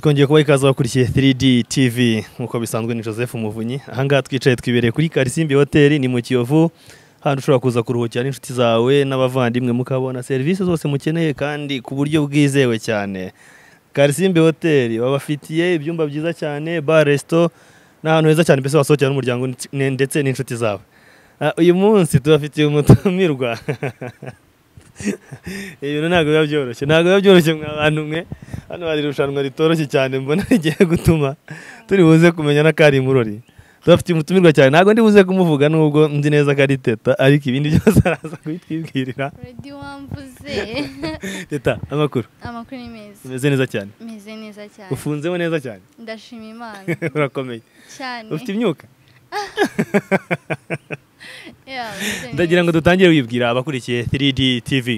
twongeye kubaha ikaze bakurikiye 3D TV nk'uko bisanzwe ni Joseph Muvunyi ahangaha twicaye twibereye kuri Karisimbi hoteli ni mu Kiyovu ahantu ushobora kuza kuruhukira n'inshuti zawe n'abavandimwe mukabona serivisi zose mukeneye kandi ku buryo bwizewe cyane Karisimbi hoteli babafitiye ibyumba byiza cyane bar resto n'ahantu heza cyane mbese wasohokera n'umuryango n- ndetse n'inshuti zawe Ah, uyu munsi tubafitiye umutumirwa ibintu ntabwo biba byoroshye ntabwo biba byoroshye mwa bantu mwe hano hari irushanwa ritoroshye cyane mbona rigiye gutuma turi buze kumenya n'akari murori turafite umutumirwa cyane ntabwo ndi buze kumuvuga nubwo nzi neza ko ari teta ariko ibindi byose araza kubitwibwirira redi wamvuze teta amakuru amakuru ni meza umeze neza cyane meze neza cyane ufunzeho neza cyane ndashima imana urakomeye cyane ufite imyuka Yeah, meze neza. ndagira ngo dutangire wibwira abakurikiye 3D TV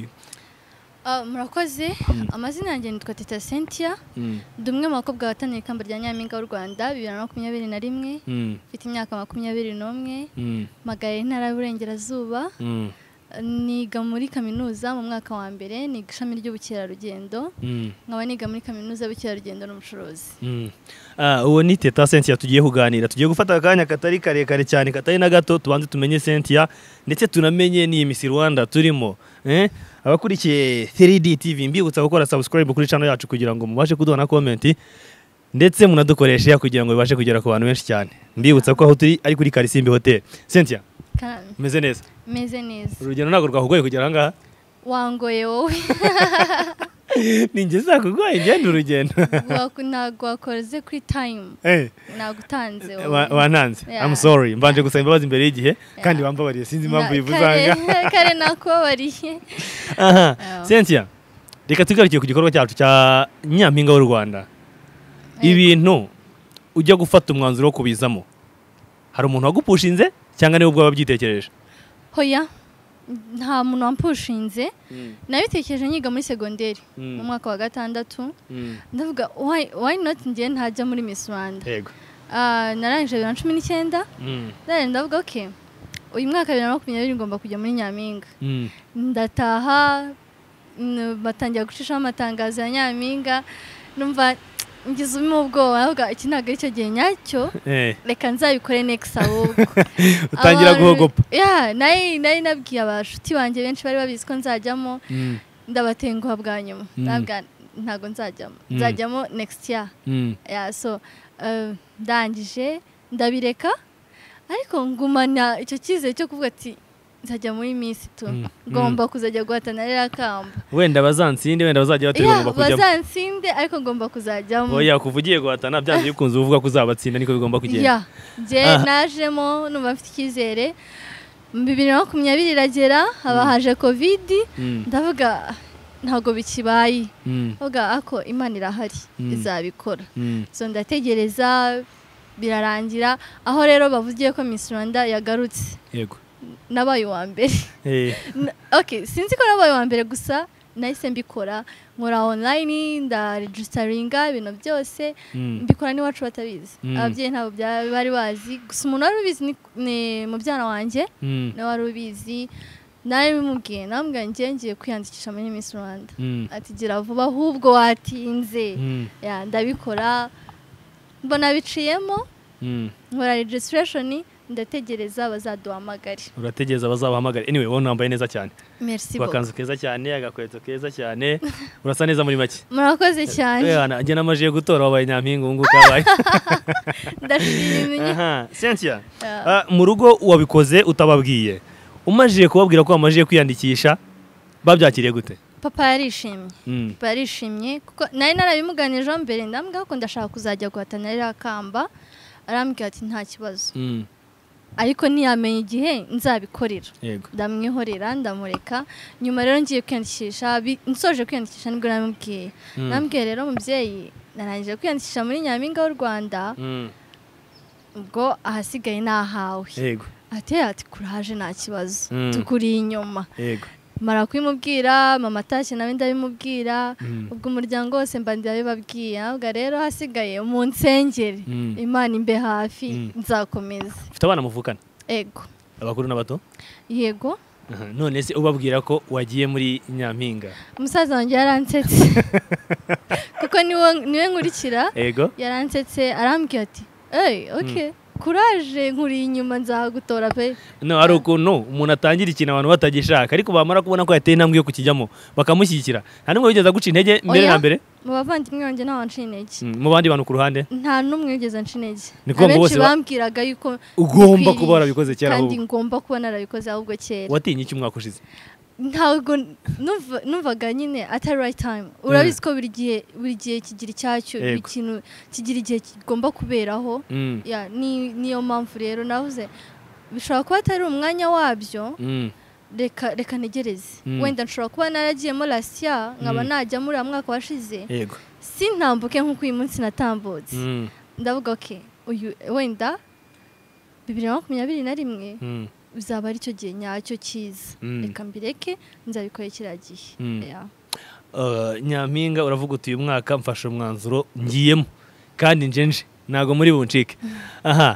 Ah, murakoze amazina yanjye nitwa teta cynthia Mm, ndi umwe mu bakobwa bahatanira ikamba rya nyampinga w'u rwanda bibiri na makumyabiri na rimwe mm, mfite imyaka makumyabiri n'umwe mm, mpagaye intara y'uburengerazuba mm, niga muri kaminuza mu mwaka wa mbere niga ishami ry'ubukerarugendo mm. nkaba niga muri kaminuza y'ubukerarugendo n'ubucuruzi Mm. Ah, uwo ni teta Cynthia tugiye kuganira tugiye gufata akanya katari karekare cyane katari na gato tubanze tumenye Cynthia ndetse tunamenye n'iyi Miss Rwanda turimo eh? abakurikiye 3D TV mbibutsa gukora subscribe kuri channel yacu kugira ngo mubashe kuduha na comment ndetse munadukoreshe kugira ngo bibashe kugera ku bantu benshi cyane mbibutsa ko aho turi ari kuri Karisimbi Hotel Cynthia Kandi umeze neza meze neza urugendo ntabwo rwakugoye kugera ahangaha wangoye wowe ni njye zakugoye ngende urugendo Waku- ntabwo wakoze kuri tayimu Eh. ntabwo utanze Wa- wantanze Yeah. I'm sorry mbanje gusaba imbabazi imbere y'igihe kandi wambabariye sinzi impamvu yivuzanga kare nakubabariye aha Yeah. Cynthia reka tugarukiye ku gikorwa cyacu cya nyampinga w'u Rwanda ibintu ujya gufata umwanzuro wo kubizamo hari umuntu wagupushinze cyangwa niwe ubwawe wabyitekereje hoya nta muntu wampushinze nabitekereje nyiga muri segonderi Mm. mu mwaka wa gatandatu ndavuga why, why not njye ntajya muri Miss Rwanda yego Ah, narangije bibiri na cumi n'icyenda Mm. none ndavuga ok uyu mwaka bibiri na makumyabiri ngomba kujya muri nyampinga Mm. ndataha n- batangira gucishaho amatangazo ya nyampinga numva ngize ubwoba ahubwo iki ntabwo ari cyo gihe nyacyo Eh, reka nzabikore next ahubwo utangira Abantu- guhogopa Yeah, nari nari nabwiye abashuti banjye benshi bari babizi ko nzajyamo Mm. ndabatenguha bwa nyuma Mm. Ndababwira, ntabwo nzajyamo Mm. nzajyamo next year Mm. yeah, so uh, ndangije ndabireka ariko ngumana icyo cyizere cyo kuvuga ati nzajya muri minsi tu Mm, ngomba kuzajya guhatana ririya kamba wenda bazansinde wenda bazajya batari Yeah, bagomba kujyamo bazansinde ariko ngomba kuzajyamo oya kuva ugiye guhatana byanze bikunze uvuga ko uzabatsinda niko bigomba kugenda Yeah, nge Aha. najemo numva mfite icyizere bibiri na makumyabiri iragera haba haje kovidi Mm. ndavuga ntabwo bikibaye Mm. ndavuga ako imana irahari Mm. izabikora Mm. so ndategereza birarangira aho rero bavugiye ko Miss Rwanda yagarutse yego nabaye uwa mbere Eh, N- okay sinzi ko nabaye uwa mbere gusa nahise mbikora nkora online ndaregistaringa ibintu byose mm. mbikora n'iwacu batabizi Mm. ababyeyi ntabwo bya- bari bazi gusa umuntu wari ubizi ni- ni mubyara wanjye Mm. nawe wari ubizi nawe bimubwiye namubwiye ngiye ngiye kwiyandikisha muri Miss Rwanda Mm. ati gira vuba ahubwo watinze Mm. ya ndabikora mbona biciyemo Mm. nkora regisitirashoni ndategereza bazaduhamagare urategereza bazabahamagara anyway wowe unambaye neza cyane merci beaucoup agakanzu keza cyane agakweto keza cyane urasa neza muri make murakoze cyane Ehana, njye namajiye gutora wabaye nyampinga ubu ngubu kabaye ndashimye Aha, Cynthia Yeah. ah, mu rugo wabikoze utababwiye umajije kubabwira ko wamajije kwiyandikisha babyakiriye gute papa yarishimye Mm, papa yarishimye kuko nari narabimuganijeho mbere ndambwira ko ndashaka kuzajya guhatana ririya kamba arambwira ati nta kibazo mm, ariko ntiyamenye igihe nzabikorera yego ndamwihorera ndamureka nyuma rero ngiye kwiyandikisha bi- nsoje kwiyandikisha nibwo namubwiye Mm. namubwiye rero mubyeyi narangije kwiyandikisha muri nyampinga w'u rwanda Mm, ubwo ahasigaye ni ahawe yego atera ati kuraje nta kibazo Mm. tukuriye inyuma yego mara kubimubwira mama atashye nawe ndabimubwira Mm. ubwo umuryango wose mba ndabibabwiye ahubwo rero hasigaye mu nsengeri Mm. imana imbe hafi Mm. nzakomeza ufite abana muvukana ego abakuru n'abato yego Aha, none se ubabwira ko wagiye muri nyampinga umusaza wanjye yaransetse kuko niwe niwe nkurikira ego yaransetse arambwira ati eyi oke kuraje nkuri inyuma nzagutora pe no hari ukuntu umuntu atangira ikintu abantu batagishaka ariko bamara kubona ko yateye intambwe yo kukijyamo bakamushyigikira nta n'umwe wigeze aguca intege mbere na Oya. mbere mu bavandimwe banjye nta wanciye intege Mm, mu bandi bantu ku ruhande nta n'umwe wigeze anca intege Ni ukuvuga ngo abenshi bose ba- bambwiraga yuko ugomba bikwiriye, kuba warabikoze kera kandi ahubwo ngomba kuba narabikoze ahubwo kera watinye iki umwaka ushize ntabwo numva- numvaga nyine atari right time urabizi ko buri gihe buri gihe kigira icyacyo buri Yego. kintu kigira igihe kigomba kuberaho Mm, Ya, ni- niyo mpamvu rero navuze bishobora kuba atari umwanya wabyo mm, reka reka ntegereze Mm. wenda nshobora kuba naragiyemo lasiya nkaba Mm. najya muri uriya mwaka washize yego sintambuke nk'uko uyu munsi natambutse Mm, ndavuga oke uyu wenda bibiri na makumyabiri na rimwe mm, bizaba ari cyo gihe nyacyo cyiza Mm. reka mbireke nzabikora kiriya gihe Mm. Ya. Uh, nyampinga uravuga uti uyu mwaka mfashe umwanzuro ngiyemo kandi njenje ntabwo muri buncike aha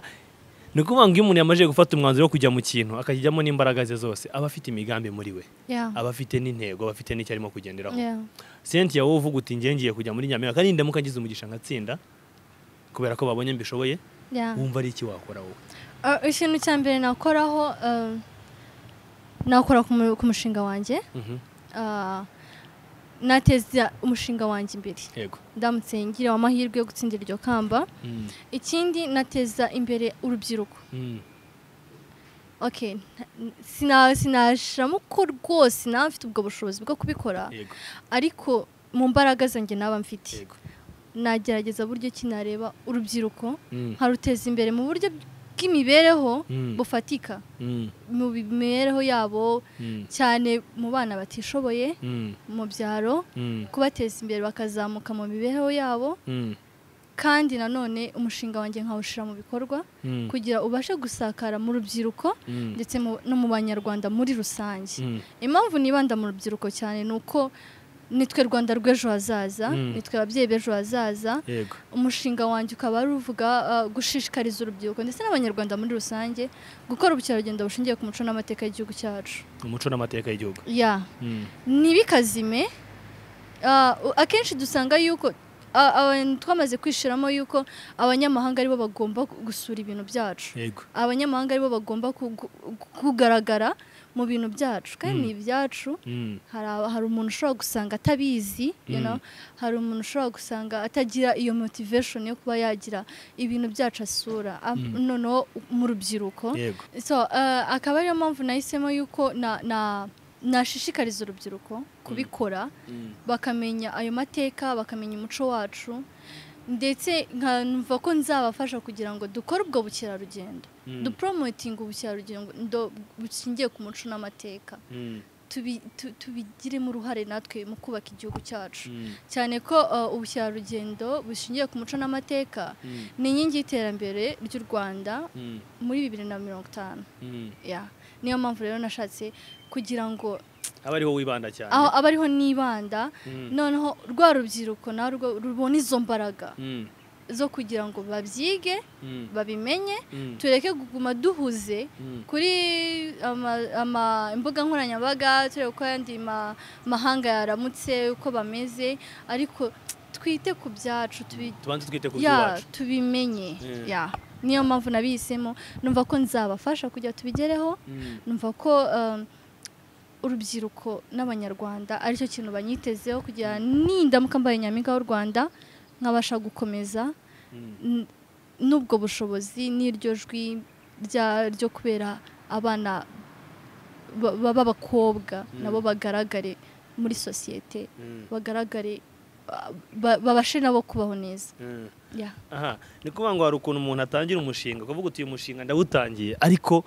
ni ukuvuga ngo iyo umuntu yamaze gufata umwanzuro wo kujya mu kintu akakijyamo n'imbaraga ze zose aba afite imigambi muri we Ya. aba afite n'intego aba afite n'icyo arimo kugenderaho Ya. senti wowe uvuga uti njye ngiye kujya muri nyampinga kandi ndamuka ngize umugisha nkatsinda kubera ko babonye mbishoboye Ya. wumva ari iki wakora wowe Uh, ikintu cya mbere nakoraho uh, nakora ku mu- ku mushinga wanjye Mhm, Ah, nateza umushinga wanjye imbere yego ndamutse ngira amahirwe yo gutsindira iryo kamba Mm, ikindi nateza imbere urubyiruko mm, okay nta- sina- sinashiramo ko rwose naba mfite ubwo bushobozi bwo kubikora yego ariko mu mbaraga zanjye naba mfite yego nagerageza buryo ki nareba urubyiruko Mm, nkaruteza imbere mu buryo bw'imibereho Mm. bufatika mm, mu mibereho yabo mm, cyane mu bana batishoboye mm, mu byaro mm, kubateza imbere bakazamuka mu mibereho yabo mm, kandi nanone umushinga wanjye nkawushyira mu bikorwa mm, kugira ubashe gusakara mu rubyiruko mm, ndetse mu- no mu banyarwanda muri rusange mm. impamvu nibanda mu rubyiruko cyane ni uko nitwe rwanda rw'ejo hazaza Mm. nitwe ababyeyi b'ejo hazaza yego umushinga wanjye ukaba ruvuga uh, gushishikariza urubyiruko ndetse n'abanyarwanda muri rusange gukora ubukerarugendo bushingiye ku muco n'amateka y'igihugu cyacu umuco n'amateka y'igihugu ya Mm, ntibikazime Ah, u- akenshi dusanga yuko ah, abantu twamaze kwishiramo yuko abanyamahanga aribo bagomba gu- gusura ibintu byacu yego abanyamahanga aribo bagomba kugu- gu- kugaragara mu bintu byacu kandi Mm. ni ibyacu Mm, hari aba- hari umuntu ushobora gusanga atabizi you Mm. know? hari umuntu ushobora gusanga atagira iyo motivation yo kuba yagira ibintu byacu asura Ah, Mm. noneho mu rubyiruko yego so uh, akaba ariyo mpamvu nahisemo yuko na, na, nashishikariza urubyiruko kubikora Mm, bakamenya ayo mateka bakamenya umuco wacu ndetse nkanumva ko nzabafasha kugira ngo dukore ubwo bukerarugendo Mm. duporomotinga ubukerarugendo ndo- bushingiye ku muco n'amateka mm, tubi- tu- tubigiremo uruhare natwe mu kubaka igihugu cyacu mm, cyane ko uh, ubukerarugendo bushingiye ku muco n'amateka mm, ni inkingi y'iterambere ry'u rwanda mm, muri bibiri na mirongo itanu mm. ya niyo mpamvu rero nashatse kugira ngo aba ariho wibanda cyane aho aba ariho nibanda Mm, noneho rwa rubyiruko narwo rubona izo mbaraga mm, zo kugira ngo babyige mm, babimenye mm, tureke kuguma duhuze mm, kuri ama- ama- imbuga nkoranyambaga turebe uko ayandi ma- mahanga yaramutse uko bameze ariko twite ku byacu tubi- tubanze twite ku ya by'iwacu tubimenye Mm. ya niyo mpamvu nabihisemo numva ko nzabafasha kugira tubigereho Mm, numva ko um, urubyiruko n'abanyarwanda aricyo kintu banyitezeho kugira nindamuka mbaye nyampinga w'u rwanda nkabasha gukomeza mm, n- n'ubwo bushobozi n'iryo jwi rya- ryo kubera abana ba- ba- b'abakobwa Mm. nabo bagaragare muri sosiyete mm, bagaragare ba- ba- babashe nabo kubaho neza mm. Ya. aha ni ukuvuga ngo hari ukuntu umuntu atangira umushinga ukavuga uti uyu mushinga ndawutangiye ariko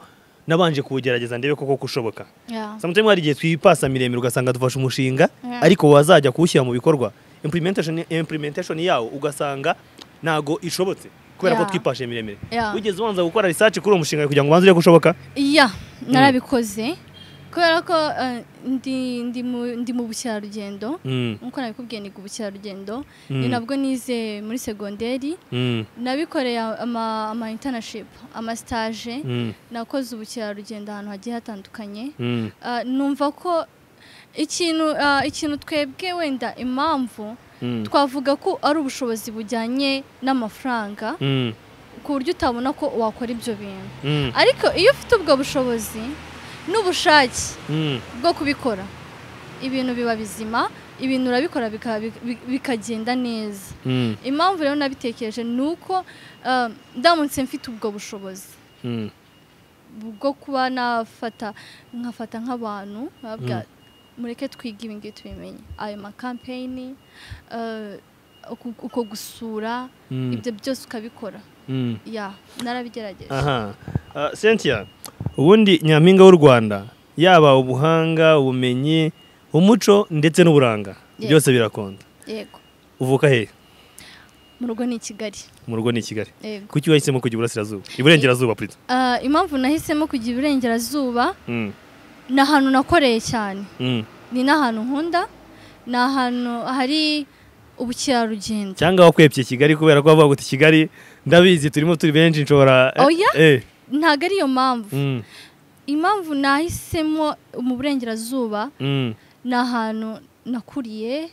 nabanje kuwugerageza ndebe koko ko ushoboka Ya. samutemu hari igihe twipasa miremire ugasanga dufashe umushinga Yeah. ariko wazajya kuwushyira mu bikorwa implementation, implementation yawo ugasanga ntago ishobotse kubera ko Yeah. twipashe miremire Yeah. wigeze ubanza gukora research kuri uwo mushinga kugira ngo ubanze urebe ko ushoboka ya narabikoze kubera ko eh, ndi- ndi mu- ndi mu bukerarugendo Mm, nk'uko nabikubwiye niga ubukerarugendo mm, ni nabwo nize muri segonderi mm, nabikoreye ama, ama internship ama stage mm, nakoze ubukerarugendo ahantu hagiye hatandukanye mm, Ah, numva ko ikintu ah, ikintu twebwe wenda impamvu mm, twavuga ko ari ubushobozi bujyanye n'amafaranga mm, ku buryo utabona ko wakora ibyo bintu mm, ariko iyo ufite ubwo bushobozi n'ubushake mm, bwo kubikora ibintu biba bizima ibintu urabikora bika- bi- bikagenda neza mm, impamvu rero nabitekereje ni uko ah, ndamutse mfite ubwo bushobozi mm, bwo kuba nafata nkafata nk'abantu babwira mureke twige ibi ngibi tubimenye ayo makampeyini ah, uku- uko gusura mm, ibyo byose ukabikora mm. ya narabigerageje aha Ah, cynthia ubundi nyampinga w'u rwanda yaba ubuhanga ubumenyi umuco ndetse n'uburanga Yes. byose birakonda yego uvuka he mu rugo ni i kigali mu rugo ni i kigali yego kuki wahisemo kujya iburasirazuba iburengerazuba purita Ah, impamvu nahisemo kujya iburengerazuba ni ahantu nakoreye cyane ni n'ahantu nkunda ni ahantu hari ubukerarugendo cyangwa wakwepye kigali kubera ko bavuga ngo kigali ndabizi turimo turi benshi nshobora Oya? Eh, ntabwo ariyo mpamvu mm, impamvu nahisemo mu burengerazuba mm, ni ahantu nakuriye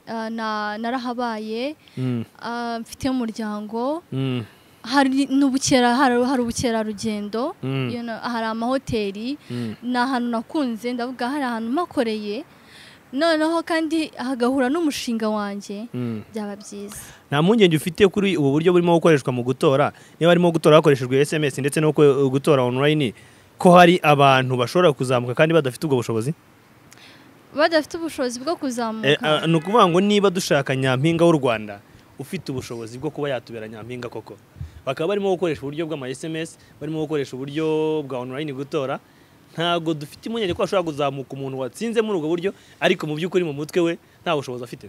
ah, na- narahabaye mm, ah, mfite umuryango mm, hari n'ubukera hari hari ubukerarugendo mm, you know, hari amahoteli mm, ni ahantu nakunze ndavuga hari ahantu makoreye noneho kandi hagahura n'umushinga wanjye mm. byaba byiza nta mpungenge ufite kuri ubu buryo burimo gukoreshwa mu gutora niba harimo gutora hakoreshejwe sms ndetse no ku- gutora online ko hari abantu bashobora kuzamuka kandi badafite ubwo bushobozi badafite ubushobozi bwo Eh, kuzamuka ah, ni ukuvuga ngo niba dushaka nyampinga w'u rwanda ufite ubushobozi bwo kuba yatubera nyampinga koko bakaba barimo gukoresha uburyo bw'ama sms barimo gukoresha uburyo bwa online gutora ntabwo dufite impungenge ko hashobora kuzamuka umuntu watsinze muri ubwo buryo ariko mu by'ukuri mu mutwe we nta bushobozi afite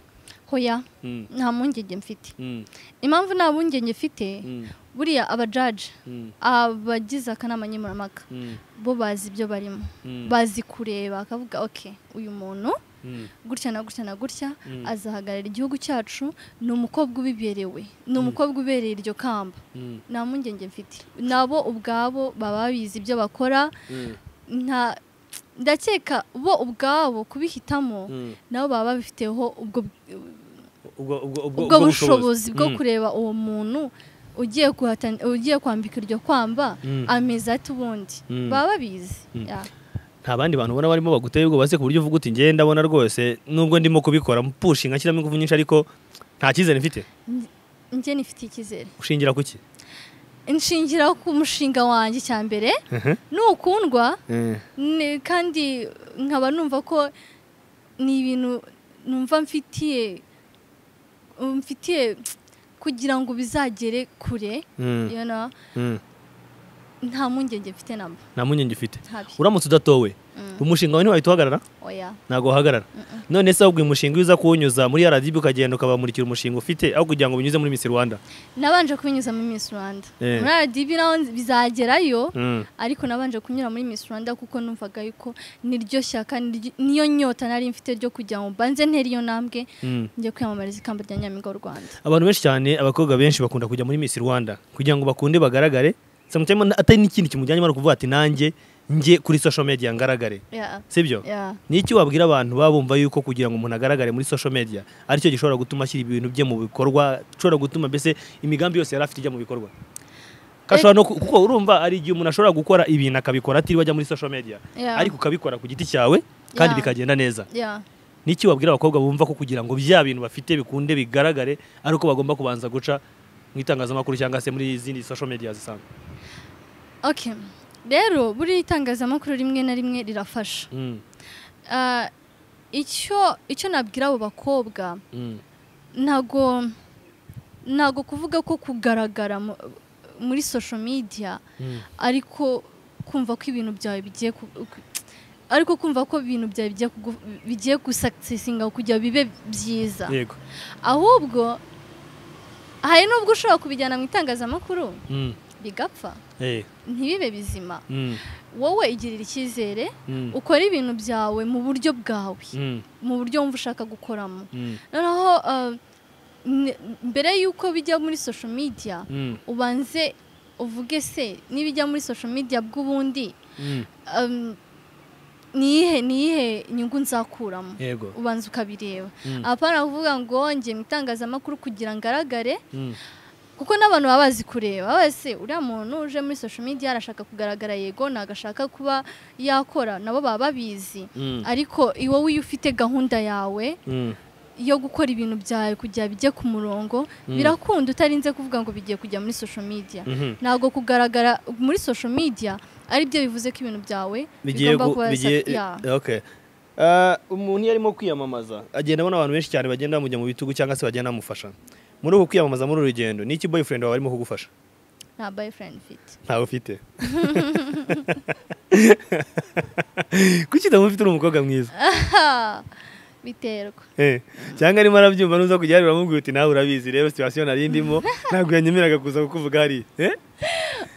hoya Mm, nta mpungenge mfite mm, impamvu nta mpungenge mfite mm, buriya abajaji mm, abagize akanama nkemurampaka mm, bo bazi ibyo barimo mm, bazi kureba bakavuga ok uyu muntu mm, gutya na gutya na gutya Mm. azahagararira igihugu cyacu ni umukobwa ubiberewe ni umukobwa ubereye iryo kamba mm, nta mpungenge mfite nabo ubwabo baba babizi ibyo bakora mm, nta ndakeka bo ubwabo kubihitamo mm. nabo baba babifiteho ubwo ubwo ubwo- ubwo- ubwo ubwo bushobozi bwo Mm, kureba uwo muntu ugiye guhatan- ugiye kwambika iryo kwamba Mm. ameze ati ubundi Mm. baba babizi Mm. ya. nta bandi bantu ubona barimo baguteye ubwoba se ku buryo uvuga uti ngenda ndabona rwose nubwo ndimo kubikora mpushinga nshyiramo ingufu nyinshi ariko nta cyizere mfite njye nifitiye icyizere ushingira ku ki inshingira ku mushinga wanjye cya mbere Mhm. nukundwa Eh. Ne- kandi nkaba numva ko ni ibintu numva mfitiye mfitiye kugira ngo bizagere kure Mm, you know, mm. nta mpungenge mfite namba nta mpungenge ufite ntabi uramutse udatowe Mm, umushinga wawe ntiwahita uhagarara oya ntabwo wahagarara Mm-mm. none se ahubwo uyu mushinga iyo uza kuwunyuza muri RDB ukagenda ukabamurikira umushinga ufite aho kugira ngo binyuze muri Miss Rwanda nabanje kubinyuza muri Miss Rwanda Eh. muri RDB naho nzi- bizagerayo Mm, ariko nabanje kunyura muri Miss Rwanda kuko numvaga yuko niryo shyaka niryo- niyo nyota nari mfite ryo kugira ngo mbanze ntere iyo ntambwe mm. njye kwiyamamariza ikamba rya Nyampinga w'u Rwanda abantu benshi cyane abakobwa benshi bakunda kujya muri Miss Rwanda kugira ngo bakunde bagaragare sometimes atari n'ikindi kimujyanye no kuvuga ati nanjye njye kuri social media ngaragare yeah. sibyo Yeah. n'iki wabwira abantu baba bumva yuko kugira ngo umuntu agaragare muri social media aricyo gishobora gutuma ashyira ibintu bye mu bikorwa gishobora gutuma mbese imigambi yose yari afite ijya mu bikorwa Ko ashobora no ku- kuko urumva hari igihe umuntu ashobora gukora ibintu akabikora atiriwe ajya muri social media Yeah. ariko ukabikora ku giti cyawe kandi Yeah. bikagenda neza Yeah. n'iki wabwira abakobwa bumva ko kugira ngo bya bintu bafite bikunde bigaragare ari uko bagomba kubanza guca mu itangazamakuru cyangwa se muri izindi social media zisanzwe Okay. Rero buri itangazamakuru rimwe na rimwe rirafasha. Mm, Ah, icyo icyo nabwira abo bakobwa mm, ntago ntago kuvuga ko kugaragara mu- muri social media mm, ariko kumva ko ibintu byawe bigiye ku- ku- ariko kumva ko ibintu byawe bigiye kugu- bigiye gusuccesinga kugira bibe byiza. yego Ahubwo hari nubwo ushobora kubijyana mu itangazamakuru Mm, bigapfa Eh, ntibibe bizima mm, wowe igirira icyizere mm, ukore ibintu byawe mu buryo bwawe mm, mu buryo wumva ushaka gukoramo mm, noneho eh, n- mbere y'uko bijya muri sosho media mm, ubanze uvuge se n'ibijya muri sosho media bw'ubundi mm. um, niyihe niyihe inyungu nzakuramo yego ubanza ukabireba Mm, apana kuvuga ngo njye mu itangazamakuru kugira ngaragare mm, kuko n'abantu baba bazi kureba wese uriya muntu uje muri social media arashaka kugaragara yego nagashaka kuba yakora nabo baba babizi mm, ariko iwe wiyo ufite gahunda yawe mm, yo gukora ibintu byawe kugira bijye ku murongo Mm. birakunda utarinze kuvuga ngo bigiye kujya muri social media mhm. ntabwo kugaragara muri social media ari byo bivuze ko ibintu byawe bigiye bigomba gu- kuba bigiye yeah. okay Ah, umuntu iyo arimo kwiyamamaza agenda abona abantu benshi cyane bagenda bamujya mu bitugu cyangwa se bagenda bamufasha muri ubu kwiyamamaza muri uru rugendo ni iki boyfriend wawe arimo kugufasha nta boyfriend mfite ntawe ufite kuki utamufite uri umukobwa mwiza Ah, biterwa Eh, cyangwa arimo arabyumva nuza kujya hariya uramubwira uti nawe urabizi rero situwasiyo nari ndimo ntabwo yanyemeraga kuza kukuvuga hariya Eh?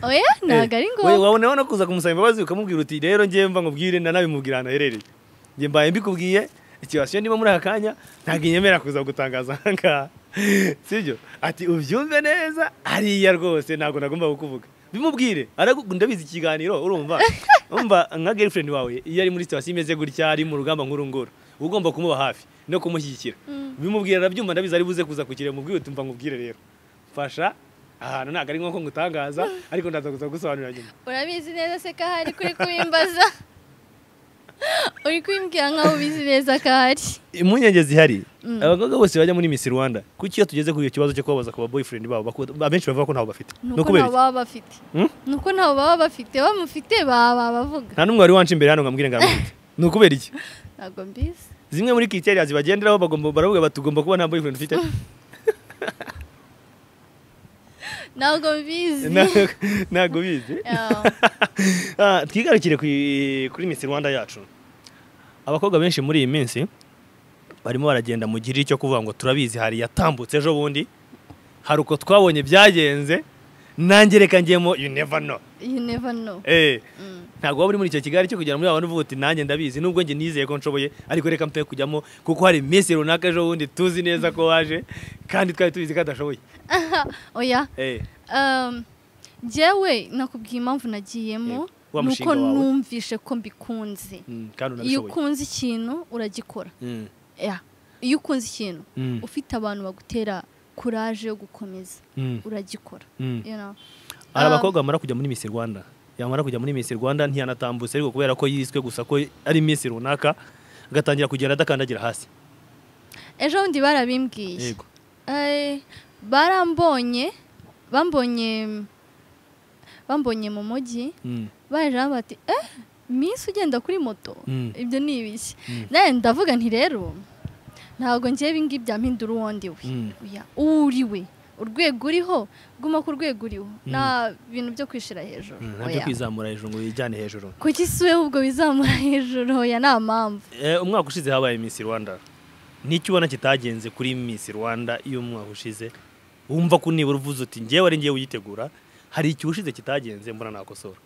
oya ntabwo ari We, ngombwa wabona no kuza kumusaba imbabazi ukamubwira uti rero njye mva nkubwire nanabimubwira ahantu aherereye njye mbaye mbikubwiye ikibasiyo ndimo muri aka kanya ntabwo inyemera kuza gutangaza aha ngaha sibyo ati ubyumve neza hariya rwose ntabwo nagomba kukuvuga bimubwire aragu- ndabizi ikiganiro urumva umva nka girlfriend wawe iyo ari muri sitasiyo imeze gutya ari mu rugamba nk'uru nguru uba ugomba kumuba hafi no kumushyigikira Mm. bimubwira arabyumva ndabizi ari buze kuza kukireba mubwire uti mva nkubwire rero mfasha ahantu ntabwo ari nko ngutangaza ariko ndaza kuza gusobanurira nyuma urabizi neza se ko ahari kuri kubimbaza uri kubimbwira nkaho ubizi neza ko ahari impungenge zihari Mm. abakobwa bose bajya muri Miss Rwanda kuki iyo tugeze kuri icyo kibazo cyo kubabaza ku ba boyfriend babo baku- abenshi bavuga ko ntawe bafite ni ni uko ukubera ntawe iki? baba bafite Hmm? ni uko ntawe baba bafite bamufite baba babavuga nta n'umwe wari wanca imbere hano ngo ambwire ngo aramufite ni ukubera iki ntabwo mbizi zimwe muri criteria zibagenderaho bagomba baravuga bati ugomba kuba nta boyfriend ufite ntabwo mbizi Na- ntabwo ubizi Yeah. Ah, twigarukire ku- kuri Miss Rwanda yacu abakobwa benshi muri iyi minsi barimo baragenda mu gihiri cyo kuvuga ngo turabizi hari yatambutse ejo bundi hari uko twabonye byagenze nanjye reka ngemo you never know you never know eh Mm. ntabwo waba uri muri icyo kigali cyo kugera muri abantu uvuga uti nanjye ndabizi nubwo njye nizeye ko nshoboye ariko reka mpe kujyamo kuko hari iminsi runaka ejo bundi tuzi neza ko waje kandi twari tubizi ko adashoboye oya eh um, njyewe nakubwiye impamvu nagiyemo Yego. Wa ni mushinga uko wawe. numvishe ko mbikunze mm, kandi iyo unabishoboye ukunze ikintu uragikora Mm, Yeah. iyo ukunze ikintu mm, ufite abantu bagutera kuraje yo gukomeza mm, uragikora mm. you know. hari Um, abakobwa bamara kujya muri Miss Rwanda yamara kujya muri Miss Rwanda ntiyanatambutse ariko kubera ko yiswe gusa ko ari Miss runaka agatangira kugenda adakandagira hasi ejo bundi barabimbwiye yego Eh, barambonye bambonye bambonye mu mujyi Mm, baje bati eh minsi ugenda kuri moto Mm. ibyo ni ibiki Mm. nawe ndavuga nti rero ntabwo ngiye ibingibi byampindura uwondi we Mm. Oya, uwo uri we urwego uriho guma ku rwego uriho nta bintu byo kwishira hejuru mm, ntabyo Oya. kwizamura hejuru ngo wijyane hejuru kuki si we ubwo bizamura hejuru ya nta mpamvu Eh, umwaka ushize habaye Miss Rwanda n'icyo ubona kitagenze kuri Miss Rwanda y'umwaka ushize wumva ko nibura uvuze uti njyewe ari ngewe uyitegura hari igihe ushize kitagenze mbona nakosora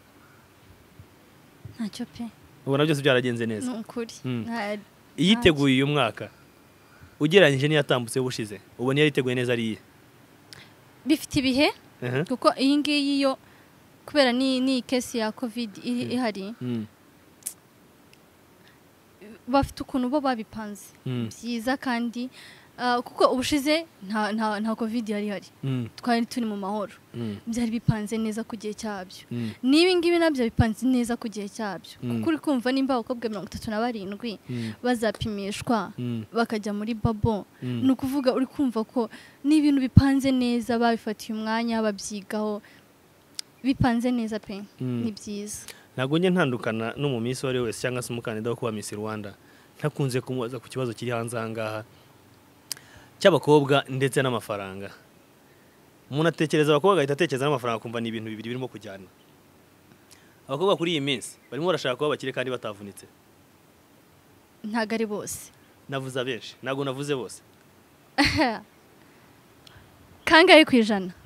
ntacyo pe ubona byose byaragenze neza ni ukuri Mm. Nta- iyiteguye uyu mwaka ugereranyije n'iyatambutse ubushize ubona iyo yiteguye neza ari iye bifite ibihe Aha. kuko iyi ngiyi yo kubera ni ni kesi ya covid iri Mm. ihari Mm, bafite ukuntu bo babipanze mm, byiza kandi ah, kuko ubushize nta nta nta covid yari ihari mm, twari turi mu mahoro mm, byari bipanze neza ku gihe cyabyo mm, n'ibi ngibi nabyo bipanze neza ku gihe cyabyo Mm. kuko uri kumva nimba abakobwa mirongo itatu na barindwi mm, bazapimishwa mm, bakajya muri babo mm. ni ukuvuga uri kumva ko n'ibintu bipanze neza babifatiye umwanya babyigaho bipanze neza pe Mm. ni byiza ntabwo njye ntandukana no mu minsi uwo ari we wese cyangwa se umukandida wo kuba Miss Rwanda ntakunze kumubaza ku kibazo kiri hanze aha ngaha cy'abakobwa ndetse n'amafaranga umuntu atekereza abakobwa agahita atekereza n'amafaranga akumva ni ibintu bibiri birimo kujyana abakobwa kuri iyi minsi barimo barashaka kuba abakire kandi batavunitse ntabwo ari bose navuze abenshi ntabwo navuze bose kangahe ku ijana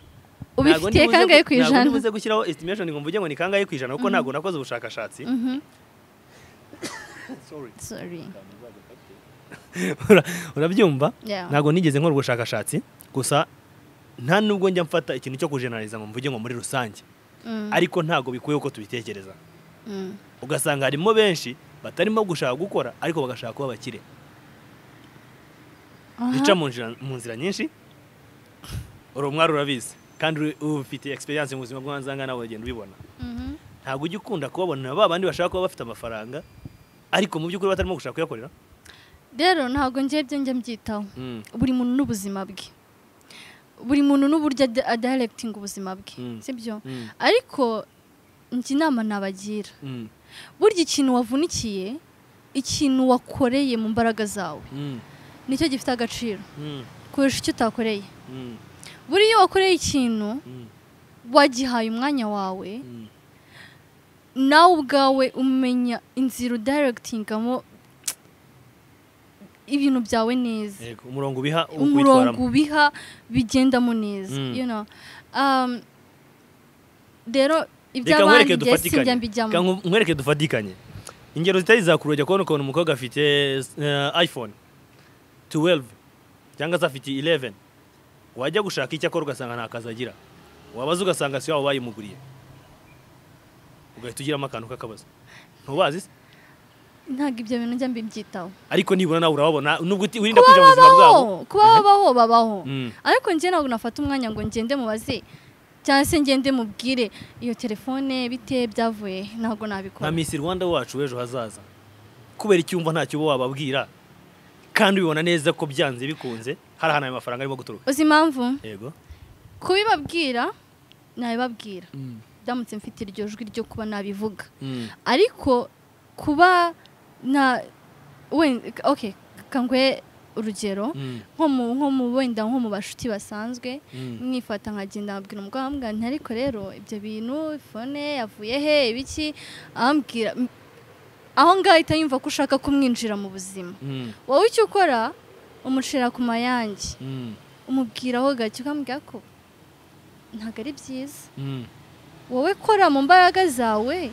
ubifitiye kangahe ku ijana ntabwo uzi gushyiraho estimation ngo mvuge ngo ni kangahe ku ijana kuko ntabwo nakoze ubushakashatsi Mhm. Sorry. Sorry. Ura- urabyumva Yeah. ntabwo nigeze nkora ubushakashatsi gusa nta nubwo njya mfata ikintu cyo kujenaliza ngo mvuge ngo muri rusange Mm, ariko ntabwo bikwiye uko tubitekereza mm. ugasanga harimo benshi batarimo gushaka gukora ariko bagashaka kuba abakire Aha. zica mu nzira- mu nzira nyinshi uri umwari urabizi kandi uri- uba ufite experience mu buzima bw'ahanzanga nawe uragenda ubibona Mhm. ntabwo ujya ukunda kubabona ba bandi bashaka kuba bafite amafaranga ariko mu by'ukuri batarimo gushaka kuyakorera rero ntabwo ngiye byo njya mbyitaho Mm. buri muntu n'ubuzima bwe buri muntu n'uburyo ad- adirectinga ubuzima bwe Mm. sibyo Mm. ariko njye inama nabagira Mm. burya ikintu wavunikiye ikintu wakoreye mu mbaraga zawe Mm. nicyo gifite agaciro Mm. kurusha icyo utakoreye Mm. buriya iyo wakoreye ikintu Mm. wagihaye umwanya wawe Mm. nawe ubwawe umenya inzira udirectingamo ibintu byawe neza Yego, umurongo ubiha wo umurongo kuwitwaramo. ubiha bigendamo neza Mm. you know. Um, rero reka nkwereke iby'abandi njye sinjya dufatikanye mbijyamo Reka nku- nkwereke dufatikanye ingero zitari zakururya kubona ukuntu umukobwa afite eh, iphone 12 cyangwa se afite 11 wajya gushaka icyo akora ugasanga nta kazi agira wabaza ugasanga si wabo bayimuguriye ugahita ugiramo akantu k'akabazo ntubazi se ntabwo ibyo bintu njya mbibyitaho ariko nibura nawe urababona nubwo uti- wirinda kuba kuja mu buzima bwabo babaho kuba babaho babaho Mm. ariko njye ntabwo nafata umwanya ngo ngende mubaze cyangwa se ngende mubwire iyo telefone bite byavuye he?" nka ntabwo nabikora Miss Rwanda wacu w'ejo hazaza kubera icyo wumva ntacyo uba wababwira kandi ubibona neza ko byanze bikunze hari ahantu ayo mafaranga arimo guturuka uzi impamvu yego kubibabwira nabibabwira ndamutse mfite iryo jwi ryo kuba nabivuga Mm. ariko kuba na wenda ok kanguhe urugero Mm. nko mu nko mu wenda nko mu bashuti basanzwe Mm. mwifata nkagenda abwira umugabo ambwira nti ariko rero ibyo bintu fone yavuye he ibiki ambwira aho ngaho ahita yumva ko ushaka kumwinjira mu buzima Mm. wowe icyo ukora umucira ku mayange Mm. umubwiraho gake ukambwira ko ntabwo ari byiza Mm. wowe kora mu mbaraga zawe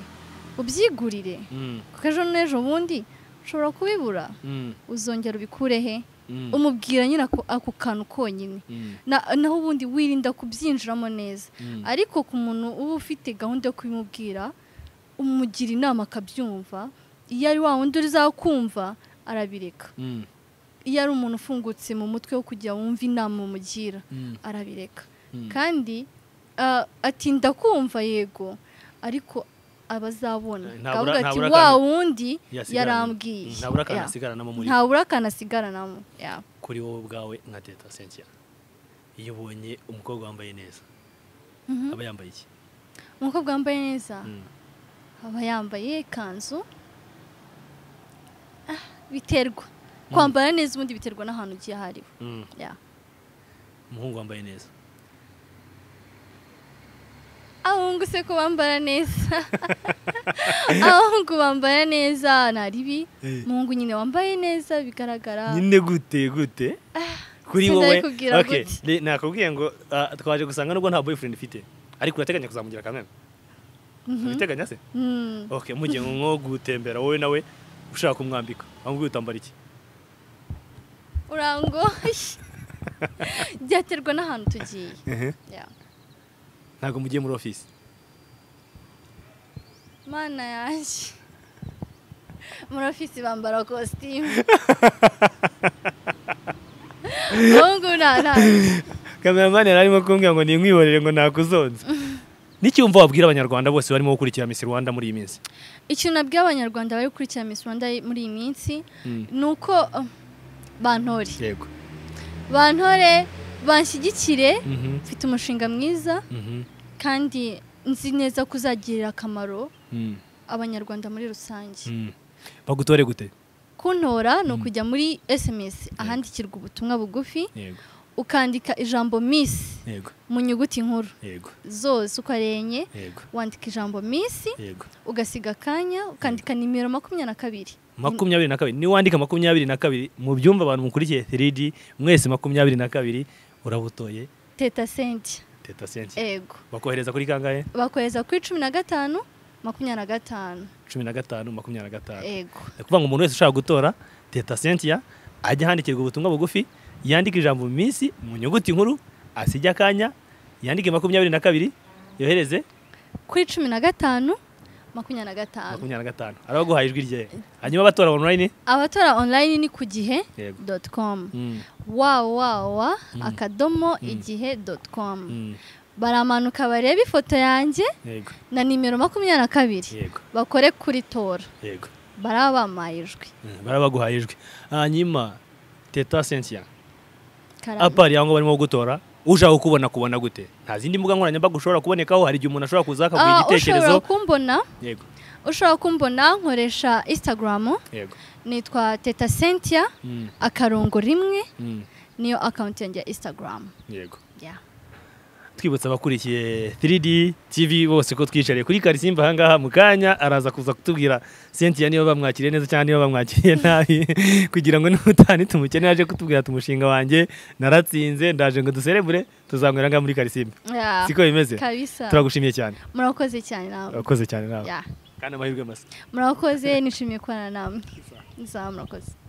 ubyigurire Mm. kuko ejo n'ejo bundi ushobora kubibura Mm. uzongera ubikure he Mm. umubwira nyine ako ako kantu konyine Mm. Na- naho ubundi wirinda kubyinjiramo neza Mm. ariko ku muntu uba ufite gahunda yo kubimubwira umugira inama akabyumva iyo ari wa wundi uzakumva arabireka Mm. iyo ari umuntu ufungutse mu mutwe wo kujya wumva inama umugira Mm. arabireka Mm. kandi ah, atinda kumva yego ariko abazabona Eh, ntabura- akavuga ati ntabura wa akantu wundi Yasigaranye. yarambwiye Mm, ntabura akantu Yeah. asigaranamo muri ntabura akantu asigaranamo Yeah. kuri wowe ubwawe nka teta sentia iyo ubonye umukobwa wambaye neza Mhm. aba yambaye iki umukobwa wambaye neza Mm. aba yambaye ikanzu Ah, biterwa kwambara neza ubundi biterwa n'ahantu ugiye aho ari ho Mm. Yeah. umuhungu wambaye neza abahungu se ko bambara neza abahungu bambara neza nta ribi Eh. umuhungu nyine wambaye neza bigaragara nyine gute gute kuri sinari wowe kubwira Okay, gute. re- nakubwiye ngo ah, twaje gusanga nubwo nta boyfriend ufite ariko urateganya kuzamugira kamena Mhm. urateganya se Mm. okay mugiye nko gutembera wowe nawe ushaka kumwambika amubwiye utambara iki urango byaterwa n'ahantu tugiye Yeah. ntabwo mugiye muri office mana yanjye muri ofisi bambara kositimu abahungu nta nta kameramani yari arimo kumbwira ngo nimwihorere ngo nakuzonze n'iki wumva wabwira abanyarwanda bose barimo gukurikira Miss Rwanda muri iyi minsi ikintu nabwiye abanyarwanda bari gukurikira Miss Rwanda muri iyi minsi Mm. ni uko uh, bantore yego bantore banshyigikire Mhm, mfite umushinga mwiza mhm, kandi nzi neza ko uzagirira akamaro mm, abanyarwanda muri rusange mm. bagutore gute kuntora ni ukujya muri sms ahandikirwa ubutumwa bugufi yego ukandika ijambo miss yego mu nyuguti nkuru yego zose uko ari enye yego wandika ijambo minsi yego ugasiga akanya ukandika nimero makumyabiri na kabiri makumyabiri na kabiri niba wandika makumyabiri na kabiri mu byumba abantu mukurikiye 3D mwese makumyabiri na kabiri urabutoye teta senti teta senti ego bakohereza kuri kangahe bakohereza kuri cumi na gatanu makumyabiri na gatanu cumi na gatanu makumyabiri na gatanu ego ni ukuvuga ngo umuntu wese ushaka gutora teta sentiya ajya ahandikirwa ubutumwa bugufi yandike ijambo mu minsi mu nyuguti nkuru asige akanya yandike makumyabiri na kabiri yohereze kuri cumi na gatanu makumyabiri na gatanu makumyabiri na gatanu ari abaguhaye ijwi rye hanyuma batora online abatora online ni ku gihe yego doti komu Mm, wawawa Mm. akadomo Mm. igihe doti komu mm, baramanuka barebe ifoto yanjye yego na nimero makumyabiri na kabiri yego bakore kuri tora yego baraba bampaye ijwi Mm, baraba baguhaye ijwi hanyuma teta sentiya Karame. apari aho ngaho barimo gutora ushaka kukubona kubona gute nta zindi mbuga nkoranyambaga ushobora kubonekaho hari igihe umuntu ashobora kuza akaguha Ah, ushobora igitekerezo kumbona yego ushobora kumbona nkoresha instagram yego nitwa teta sentia Mm, akarongo rimwe mm, niyo account yanjye ya instagram yego yeah. twibutsa abakurikiye 3D TV bose ko twicariye kuri Karisimba ahangaha mu kanya araza kuza kutubwira Cynthia niba bamwakiriye neza cyangwa niba bamwakiriye nabi kugira ngo n'umutani tumukene aje kutubwira ati umushinga wanjye naratsinze ndaje ngo duserebure tuzanywera ngaha muri Karisimba Yeah. siko bimeze kabisa turagushimiye cyane murakoze cyane namwe urakoze cyane nawe yeah. kandi amahirwe masa murakoze nishimiye kubana namwe nzaba murakoze